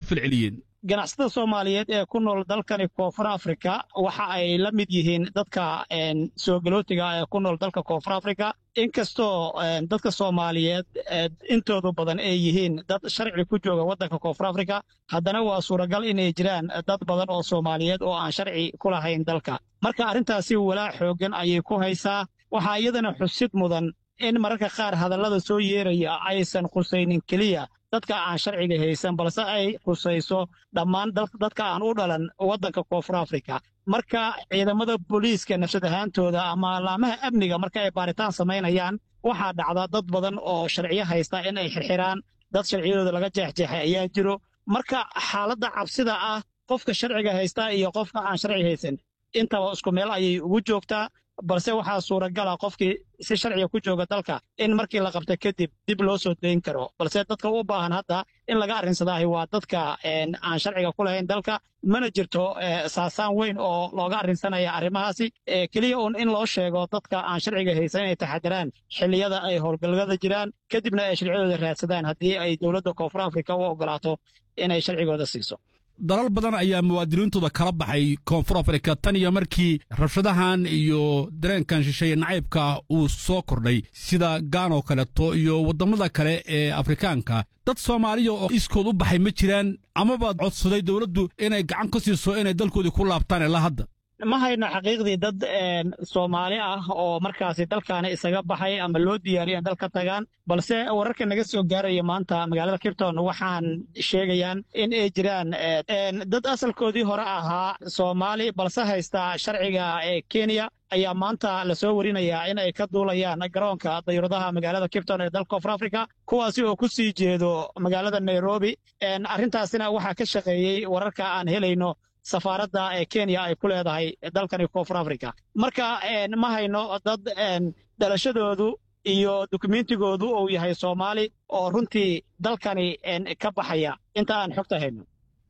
falceliyeen ganacsatada soomaaliyeed ee ku nool dalkani koonfur afrika waxa ay la mid yihiin dadka soo galootiga ee ku nool dalka koonfur afrika inkastoo dadka soomaaliyeed intoodu badan ay yihiin dad sharci ku jooga waddanka koonfur afrika haddana waa suuragal inay jiraan dad badan oo soomaaliyeed oo aan sharci ku lahayn dalka marka arrintaasi walaac xooggan ayay ku haysaa waxaa iyadana xusid mudan in mararka qaar hadallada soo yeeraya aysan khusaynin keliya dadka aan sharciga haysan balse ay khusayso dhammaan dadka aan u dhalan waddanka koonfur afrika marka ciidamada booliiska nafsad ahaantooda ama laamaha amniga marka ay baaritaan samaynayaan waxaa dhacda dad badan oo sharciyo haysta in ay xirxiraan dad sharciyadooda laga jeexjeexay ayaa jiro marka xaaladda cabsida ah qofka sharciga haysta iyo qofka aan sharci haysan intaba isku meel ayay ugu joogtaa balse waxaa suuragala qofkii si sharciga ku jooga dalka in markii la qabta kadib dib loo soo dayn karo balse dadka u baahan hadda in laga arrinsadaahi waa dadka aan sharciga ku lahayn dalka mana jirto saasaan weyn oo looga arrinsanaya arrimahaasi keliya uun in loo sheego dadka aan sharciga haysan inay taxadiraan xilliyada ay howlgallada jiraan kadibna ay sharciyadooda raadsadaan haddii ay dowladda koonfur afrika u oggolaato inay sharcigooda siiso dalal badan ayaa muwaadiniintooda kala baxay koonfur afrika tan iyo markii rabshadahan iyo dareenkan shisheeye nacaybka uu soo kordhay sida gaan oo kaleeto iyo waddamada kale ee afrikaanka dad soomaaliya oo iskood u baxay ma jiraan amaba codsaday dowladdu inay gacan ka siiso inay dalkoodii ku laabtaan ilaa hadda ma hayno xaqiiqdii dad soomaali ah oo markaasi dalkaani isaga baxay ama loo diyaariyo in dalka tagaan balse wararka naga soo gaaraya maanta magaalada kipton waxaan sheegayaan in ay jiraan dad asalkoodii hore ahaa soomaali balse haysta sharciga ee kenya ayaa maanta lasoo warinayaa in ay ka duulayaan garoonka dayuuradaha magaalada kipton ee dalka koonfur africa kuwaasi oo ku sii jeedo magaalada nairobi arrintaasina waxaa ka shaqeeyey wararka aan helayno safaaradda ee kenya ay ku leedahay dalkani koonfur africa marka ma hayno dad dhalashadoodu iyo dukumentigoodu uu yahay soomaali oo runtii dalkani ka baxaya inta aan xogta hayno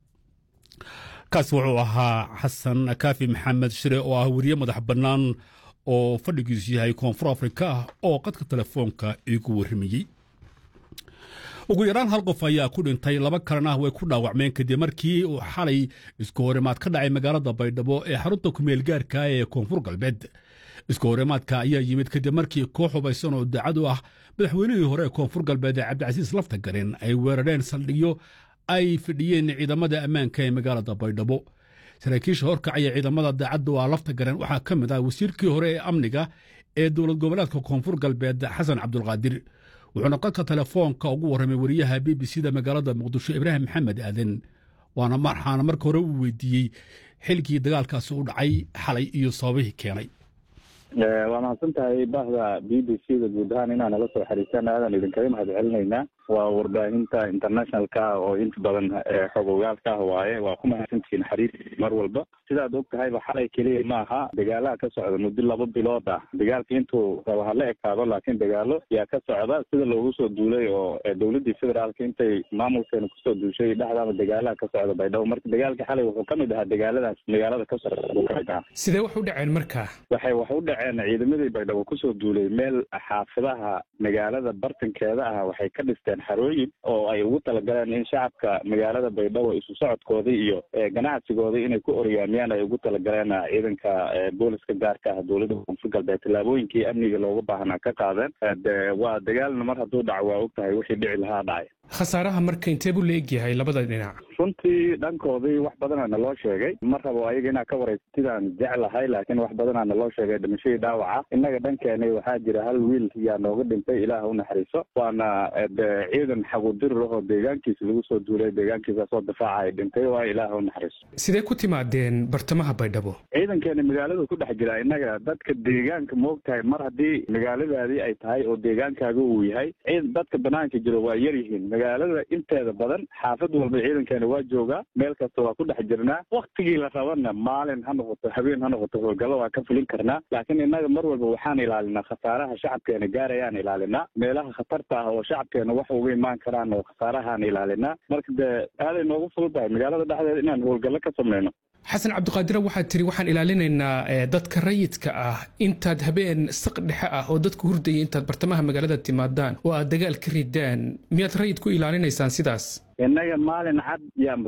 kaas wuxuu ahaa xasan kaafi maxamed shire oo ah weriye madax bannaan oo fadhigiisu yahay koonfur afrika oo qadka telefoonka iigu warramayey ugu yaraan hal qof ayaa ku dhintay laba kalena way ku dhaawacmeen kadib markii uu xalay isku horimaad ka dhacay magaalada baydhabo ee xarunta kumeel gaarka ee koonfur galbeed isku horimaadka ayaa yimid kadib markii koox hubaysan oo daacad u ah madaxweynihii hore ee koonfur galbeed ee cabdicasiis laftagarin ay weerareen saldhigyo ay fidhiyeen ciidamada ammaanka ee magaalada baydhabo saraakiisha horkacaya ciidamada daacadda waa laftagaran waxaa ka mid ah wasiirkii hore ee amniga ee dowlad goboleedka koonfur galbeed xasan cabdulqaadir wuxuuna qadka telefoonka ugu warramay wariyaha b b c da magaalada muqdisho ibraahim maxamed aadan waana waxaana marka hore uu weydiiyey xilkii dagaalkaasi u dhacay xalay iyo sababihii keenay waa mahadsan tahay bahda b b c da guud ahaan inaa nala soo xariistaan aadan idinkaga mahad celinaynaa waa warbaahinta internationalka oo inta badan xog ogaalka ah waaye waa ku mahadsantihiin xariir mar walba sidaad og tahayba xalay keliya ma aha dagaalaha ka socda muddo laba bilood ah dagaalka intuu raba hala ekaado laakiin dagaalo yaa ka socda sida loogu soo duulay oo dowladii federaalka intay maamulkeena kusoo duushay dhexdaaba dagaalaha ka socda baydhabo marka dagaalka xalay wuxuu ka mid ahaa dagaaladaas magaalada ka socda buu ka mid ahaa sidee wax u dhaceen marka waxay wax u dhaceen ciidamadii baydhabo kusoo duulay meel xaafadaha magaalada bartankeeda ah waxay ka dhisteen xarooyin oo ay ugu talagaleen in shacabka magaalada baydhabo isu socodkoodii iyo ganacsigoodii inay ku oryaamiyaan ay ugu talagaleen ciidanka booliska gaarka ah dowladda koonfur galbeed tallaabooyinkii amniga looga baahnaa ka qaadeen de waa dagaalna mar hadduu dhaco waa og tahay wixii dhici lahaa dhacay khasaaraha marka intee buu la egyahay labada dhinac runtii dhankoodii wax badana naloo sheegay ma rabo ayaga inaa ka waraysatidaan jeclahay laakiin wax badanaa naloo sheegay dhimashadii dhaawaca innaga dhankeena waxaa jira hal wiil yaa nooga dhintay ilaah u naxariiso waana de ciidan xagudirir ahoo deegaankiisa lagu soo duulay deegaankiisaasoo difaaca ay dhintay waa ilaah u naxariiso sidee ku timaadeen bartamaha baydhabo ciidankeena magaalada ku dhex jira innaga dadka deegaanka moog tahay mar haddii magaaladaadii ay tahay oo deegaankaaga uu yahay dadka banaanka jiro waa yar yihiin magaalada inteeda badan xaafad walba ciidankeena waa joogaa meel kasta waa ku dhex jirnaa waktigii la rabana maalin ha noqoto habeen ha noqoto howlgallo waa ka fulin karnaa laakiin innaga mar walba waxaan ilaalinaa khasaaraha shacabkeena gaarayaan ilaalinaa meelaha khatarta ah oo shacabkeena wax uga imaan karaan oo khasaarahaan ilaalinaa marka dee aaday noogu fududahay magaalada dhexdeeda inaan howlgallo ka sameyno xasan cabdiqaadire waxaad tiri waxaan ilaalinaynaa dadka rayidka ah intaad habeen saq dhexe ah oo dadka hurdaya intaad bartamaha magaalada timaadaan oo aad dagaal ka ridaan miyaad rayid ku ilaalinaysaan sidaas innaga maalin cad yaan